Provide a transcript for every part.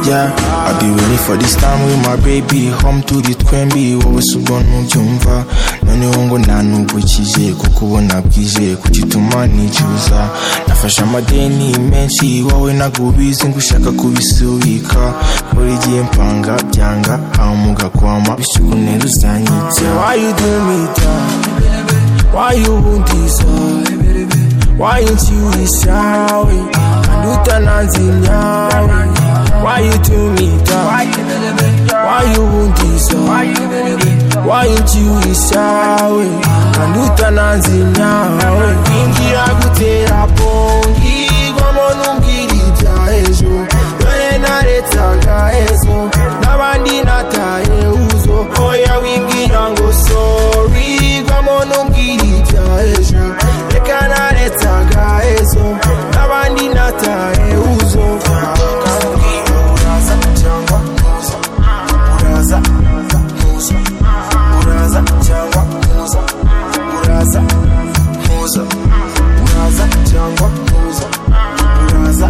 yeah I be waiting for this time with my baby Home to the twembi wose ubona ubyumva noneho ngo nta nubwo kizeye kuko ubona bwizeye ku gituma nicuza nafashe amadeni menshi wowe nagubizi ngo ushaka kubisubika buri gihe mpanga byanga aho mugakwama bisubune ruzanyitse why you do me down why you won't deserve Why ain't you sorry? Kanduta nanzinyawe Why you do me down? Why you won't deserve? Why ain't you sorry? Kanduta nanzinyawe Ingira gutera bongi Ngomona umbwira ibya ejo Dore naretaga ezo N'abandi nataye uzo Oya wimbwira ngo sorry Ngomona umbwira ibya ejo Reka naretaga ezo N'abandi nataye uzo Kandi uraza cyangwa ntuza Uraza ntuza Uraza cyangwa ntuza Uraza ntuza Uraza cyangwa ntuza Uraza ntuza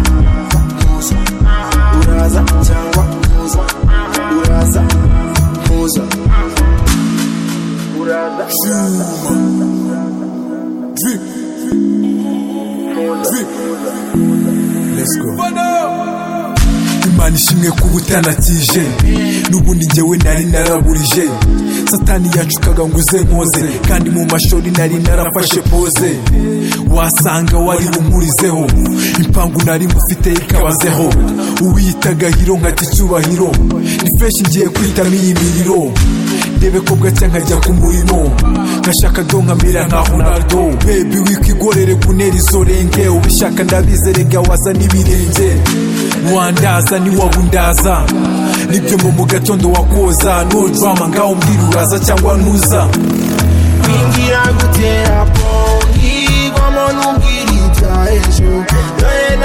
Uraza cyangwa ntuza Uraza ntuza Uraza Drip. Drip. Let's go. imana ishimwe kuba utanatije n'ubundi njyewe nari naraburije satani yacukaga ngo uze nkoze kandi mu mashuri nari narafashe poze wasanga wari unkurizeho impangu nari ngufite ikabazeho uwiyitaga hiro nkata icyubahiro ni fresh ngiye kwitamo iyi miriro ndebe ko bwacya nkajya ku murimo nkashaka do nkamera nka honaldo bebi wikigorere kunera izo renge ubishaka ndabizerega waza n'ibirenge wandaza niwabundaza nibyo mbo mu gatondo wakoza no drama ngaho mbwira uraza cyangwa ntuza Kwinjira gutera pongi Kwa monu ngiri cha ejo Dore